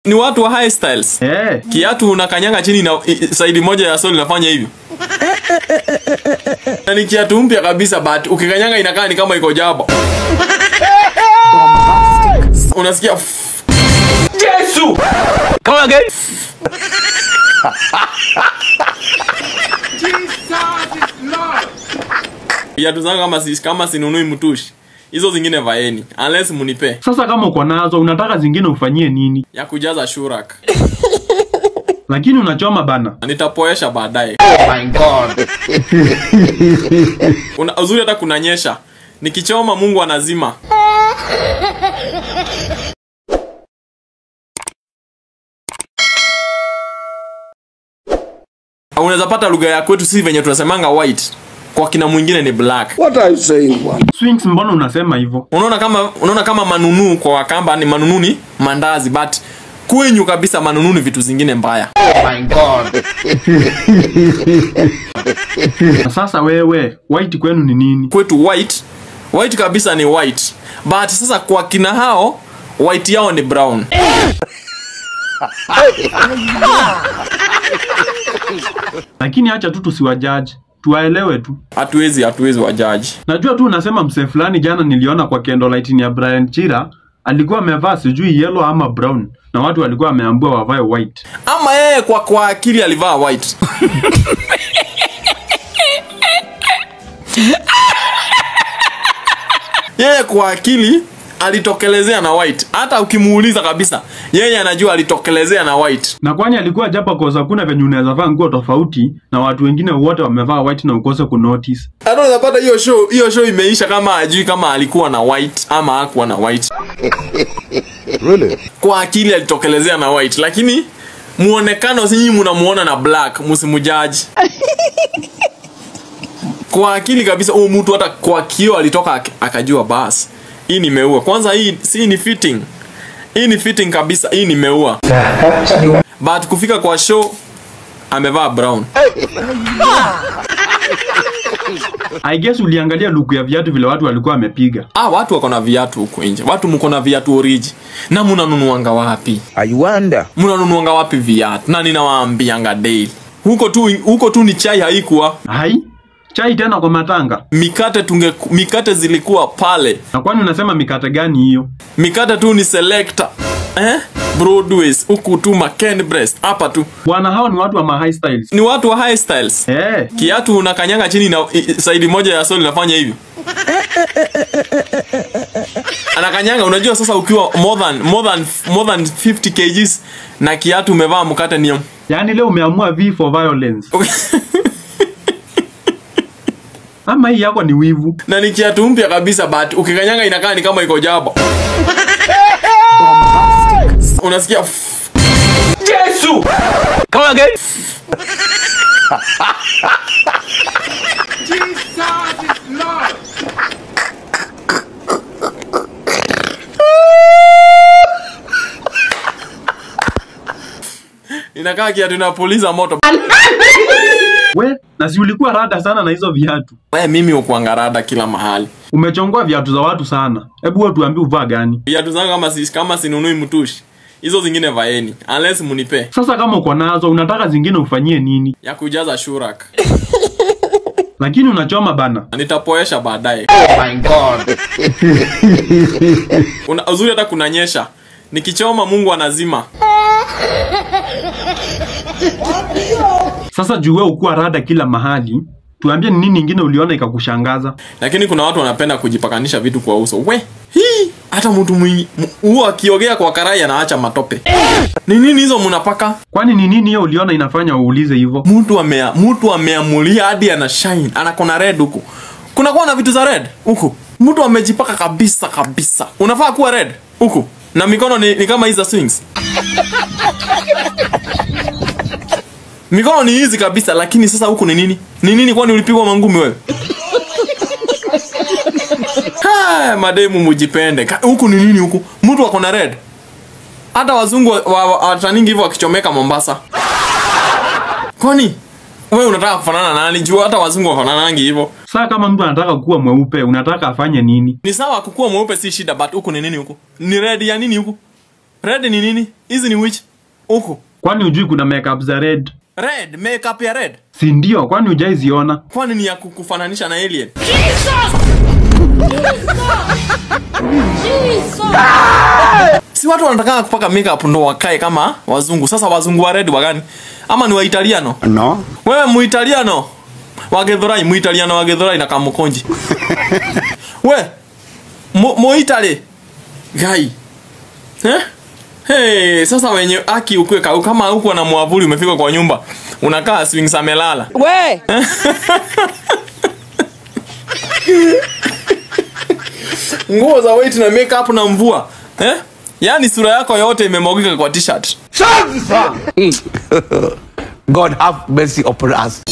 ni watu wa high styles Eh, kiatu unakanyanga chini na i- saidi moja ya soli inafanya hivyo na ni kiatu mpya kabisa but ukikanyanga inakaa ni kama iko jaba unasikia f- Yesu Come on, again. viatu zangu kama si, kama sinunui mtushi hizo zingine vaeni unless munipe sasa kama uko nazo unataka zingine ufanyie nini? ya kujaza shurak Lakini unachoma bana. nitapoesha baadaye My God. Una- uzuri hata kunanyesha nikichoma mungu anazima unaweza pata lugha ya kwetu si venye tunasemanga white kwa kina mwingine ni black What are you saying, man? Swings, mbona unasema hivyo? unaona kama unaona kama manunu kwa wakamba ni manunu ni mandazi but kwenyu kabisa manunu ni vitu zingine mbaya My God. Na sasa wewe, white kwenu ni nini? kwetu white white kabisa ni white but sasa kwa kina hao white yao ni brown Lakini acha tu tusiwajaji, tuwaelewe tu. hatuwezi hatuwezi wajaji Najua tu unasema msee fulani jana niliona kwa candlelight ya Brian Chira alikuwa amevaa sijui yellow ama brown na watu walikuwa wameambiwa wavae white. ama yeye kwa kwa akili alivaa white yeye kwa akili alitokelezea na white hata ukimuuliza kabisa yeye anajua alitokelezea na white Na kwani alikuwa japa kosa kuna venye unaweza vaa nguo tofauti na watu wengine wote wamevaa white na ukose kunotice. hata unapata hiyo show hiyo show imeisha kama ajui kama alikuwa na white ama hakuwa na white Really? kwa akili alitokelezea na white lakini muonekano sinyi munamuona na black musimujaji kwa akili kabisa huyu mtu hata kwa kio alitoka ak- akajua bas hii nimeua kwanza hii si ni fitting hii ni fitting kabisa hii nimeua but kufika kwa show amevaa brown I guess uliangalia luku ya viatu vile watu walikuwa wamepiga. ah watu wako na viatu huko nje watu mko na viatu oriji na munanunuanga wapi I wonder. mnanunuanga wapi viatu na ninawaambianga daily huko tu huko tu ni chai haikuwa Hai? Chai tena kwa matanga. mikate tunge mikate zilikuwa pale Na kwani unasema mikate gani hiyo? mikate tu ni selector eh broadways huku tu maken breast hapa tu Bwana hao ni watu wa ma high styles. ni watu wa high styles Eh, kiatu unakanyanga chini na i- i- saidi moja ya soli inafanya hivyo anakanyanga unajua sasa ukiwa more than more than more than 50 kgs na kiatu umevaa mkate ni yaani leo umeamua V for violence. Ama hii yako ni wivu. na ni kiatu mpya kabisa but ukikanyanga inakaa ni kama iko jaba unasikia f- Yesu Come on, again. inakaa kiatu inapuliza moto We, na si ulikuwa rada sana na hizo viatu. we mimi ukuangarada kila mahali Umechongoa viatu za watu sana. Hebu wewe tuambie uvaa gani? viatu zangu kama si, kama sinunui mtushi hizo zingine vaeni unless munipe Sasa kama uko nazo unataka zingine ufanyie nini? ya kujaza shurak Lakini unachoma bana. nitapoesha baadaye My God. Una, uzuri hata kunanyesha nikichoma mungu anazima Sasa juu wewe ukuwa rada kila mahali, tuambie ni nini ingine uliona ikakushangaza? lakini kuna watu wanapenda kujipakanisha vitu kwa uso we hii hata mtu mwingi mu- huo akiogea kwa karai anaacha matope ni nini hizo mnapaka Kwani ni nini hiyo uliona inafanya uulize hivyo? mtu amea mtu ameamulia hadi ana shine anakona red huku kuna kuwa na vitu za red huku mtu amejipaka kabisa kabisa unafaa kuwa red huku na mikono ni, ni kama hizi za swings mikono ni hizi kabisa lakini sasa huku ni nini ni nini kwani ulipigwa mangumi wewe Ha, mademu mujipende Ka- huku ni nini huku mtu ako na red hata wazungu wa- wa- wataningi hivyo wakichomeka mombasa kwani wewe unataka kufanana na nani juu hata wazungu wafananangi hivyo Saa kama mtu anataka kuwa mweupe, unataka afanye nini? ni sawa kukuwa mweupe si shida but huku ni nini huku ni red ya nini huku red ni nini hizi ni which huku Kwani hujui kuna makeup za red? red makeup ya red Si ndio? Kwani hujaiziona? kwani ni ya kukufananisha na alien si watu wanataka kupaka makeup ndo wakae kama wazungu sasa wazungu wa red wagani ama ni waitaliano No. wewe muitaliano wagedhorai muitaliano wagedhorai na kamukonji we Mu- muitali gai eh? Hey, sasa wenye aki ukwe kau kama huko na mwavuli umefika kwa nyumba unakaa swings amelala We! nguo za white na makeup na mvua eh? yaani sura yako yote imemwagika kwa t-shirt God have mercy upon us.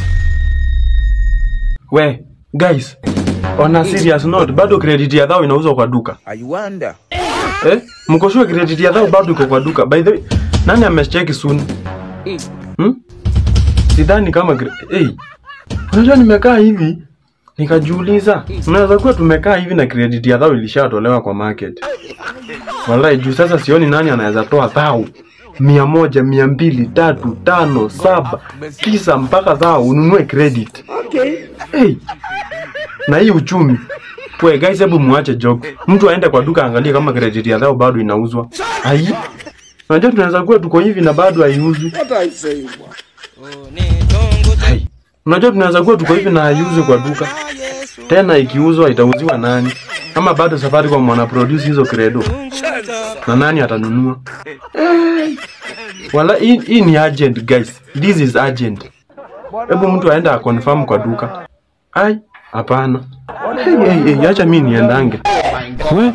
We, guys, on a serious note, bado credit ya dhao inauzwa kwa duka. I wonder. Eh? Mko sure credit ya dhao bado iko kwa duka? By the way, nani amecheck soon? Hmm? Sidhani kama cre- hey. Unajua nimekaa hivi nikajiuliza, unaweza kuwa tumekaa hivi na credit ya dhao ilishatolewa kwa market. Wallahi juu sasa sioni nani anaweza toa dhao mia moja, mia mbili, tatu, tano, saba, tisa mpaka dhao ununue credit. Hey. Na hii uchumi. We guys, hebu muache joke. Mtu aende kwa duka angalie kama credit ya dhao bado inauzwa. Ai. Unajua tunaweza kuwa tuko hivi na bado haiuzwi. What I say, boy? Hai. Unajua tunaweza kuwa tuko hivi na haiuzwi kwa duka. Tena ikiuzwa itauziwa nani? Kama bado safari kwa mwana produce hizo credo. Na nani atanunua? Eh. Wala hii, hii ni urgent guys. This is urgent. Hebu mtu aende aconfirm kwa duka. Ai, hapana. Hey, hey, hey, acha mimi niendange. We.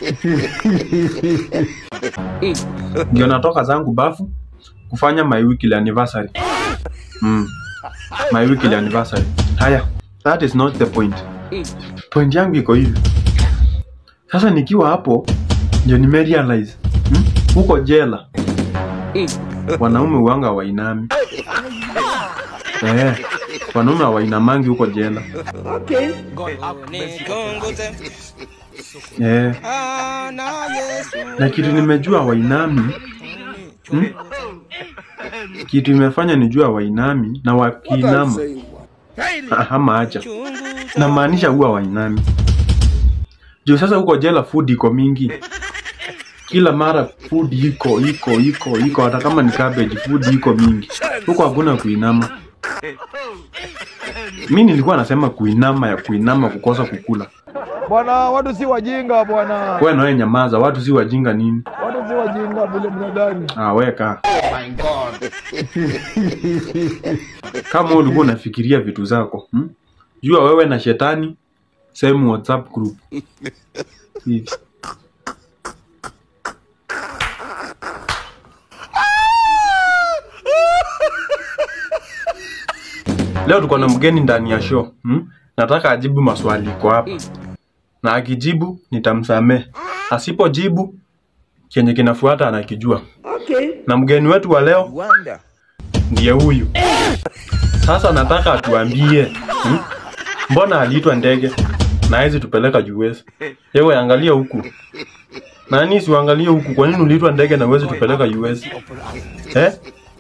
Ndio natoka zangu bafu kufanya my weekly anniversary. Mm. My weekly anniversary. Haya, that is not the point. Point yangu iko hivi. Sasa nikiwa hapo ndio nimerealize hmm? huko jela wanaume uanga wainami eh, wanaume hawainamangi huko jela eh. Na kitu nimejua wainami hmm? kitu imefanya nijua wainami na What I wakiinama say, boy? ama acha namaanisha huwa wainami juu sasa huko jela food iko mingi kila mara food iko iko iko iko hata kama ni cabbage food iko mingi huko hakuna kuinama mi nilikuwa nasema kuinama ya kuinama kukosa kukula Bwana, watu si wajinga bwana, we nawe nyamaza watu si wajinga nini watu si wajinga vile mnadhani. ah, weka My God. kama wewe ulikuwa unafikiria vitu zako hmm? jua wewe na shetani same whatsapp group hivi leo tuko na mgeni ndani ya show hmm? nataka ajibu maswali iko hapa na akijibu nitamsamehe asipojibu kenye kinafuata anakijua na mgeni wetu wa leo Wonder. ndiye huyu. Sasa nataka atuambie hmm? mbona aliitwa ndege na hawezi tupeleka US? Yewe angalia huku. Nani siuangalie huku? Kwa nini uliitwa ndege na huwezi tupeleka US? Eh?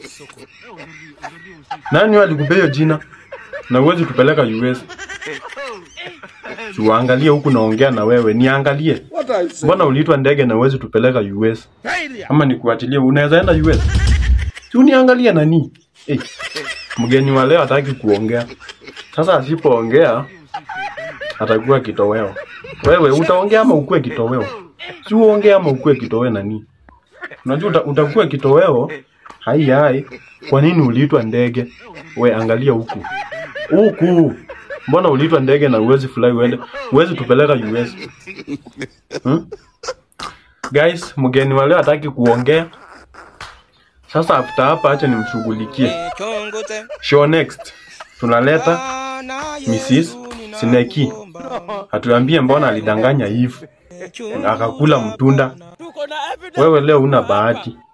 Nani wewe alikupea hiyo jina na huwezi tupeleka US? Siuangalie huku naongea na wewe, niangalie. What I say? Mbona uliitwa ndege na huwezi tupeleka US? Ama nikuachilie, unaweza enda US? Si uniangalie nani? Eh, mgeni wa leo hataki kuongea. Sasa asipoongea atakuwa kitoweo. Wewe utaongea ama ukue kitoweo? Si uongee ama ukue kitoweo nani? Unajua uta, utakuwa kitoweo. Hai hai. Kwa nini uliitwa ndege? We angalia huku. Huku. Mbona uliitwa ndege na uwezi fly uende? Uwezi tupeleka US. Hmm? Guys, mgeni wa leo hataki kuongea. Sasa after hapa acha nimshughulikie. Show next. Tunaleta Mrs. Sineki. Atuambie mbona alidanganya hivi. Akakula mtunda. Wewe leo una bahati.